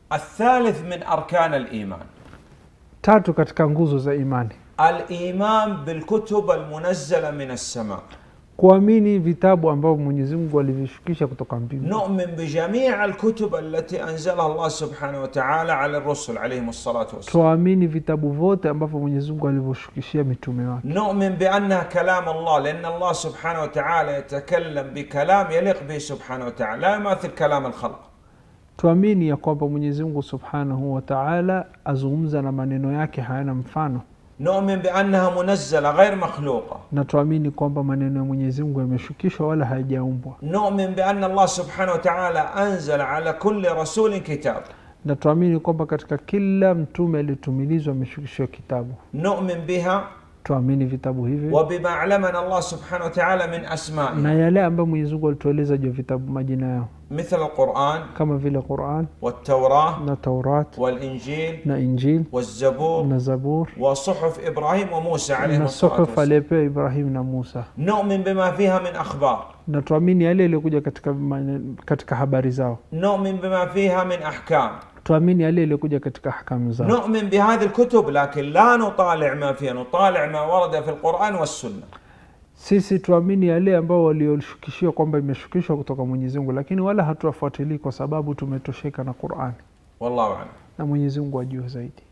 الثالث من أركان الإيمان tatu katika nguzo za imani الإيمان بالكتب المنزلة من السماء kuamini vitabu ambavyo mwenyezi mungu alivishukisha kutoka mbingu نؤمن بجميع الكتب التي أنزلها الله سبحانه وتعالى على الرسل عليهم الصلاة والسلام tuamini vitabu vyote ambavyo mwenyezi mungu alivyoshukishia mitume wake نؤمن بأنها كلام الله لأن الله سبحانه وتعالى يتكلم بكلام يليق به سبحانه وتعالى لا يماثل كلام الخلق tuamini ya kwamba mwenyezi mungu subhanahu wa taala azungumza na maneno yake hayana mfano نؤمن بأنها منزلة غير مخلوقة na tuamini kwamba maneno ya mwenyezi mungu yameshukishwa wala hayajaumbwa نؤمن بأن الله سبحانه وتعالى أنزل على كل رسول كتاب na tuamini kwamba katika kila mtume aliyetumilizwa ameshukishiwa kitabu نؤمن بها tuamini vitabu hivi وبما علمنا الله سبحانه وتعالى من na أسمائها yale ambayo mwenyezi mungu alitueleza juu ya vitabu majina yao مثل القرآن kama vile quran والتوراة na taurat والإنجيل na injil والزبور na zabur وصحف إبراهيم وموسى عليهم na الصلاة suhuf والسلام aliyepewa ibrahim na musa نؤمن بما فيها من أخبار na tuamini yale yaliyokuja katika, mane- katika habari zao نؤمن بما فيها من أحكام tuamini yale yaliyokuja katika hakamu zao نؤمن بهذه الكتب لكن لا نطالع ما فيها نطالع ما ورد في القرآن والسنة sisi tuamini yale ambao walioshukishiwa kwamba imeshukishwa kutoka mwenyezi mungu lakini wala hatuwafuatilii kwa sababu tumetosheka na qurani والله أعلم na mwenyezi mungu ajua zaidi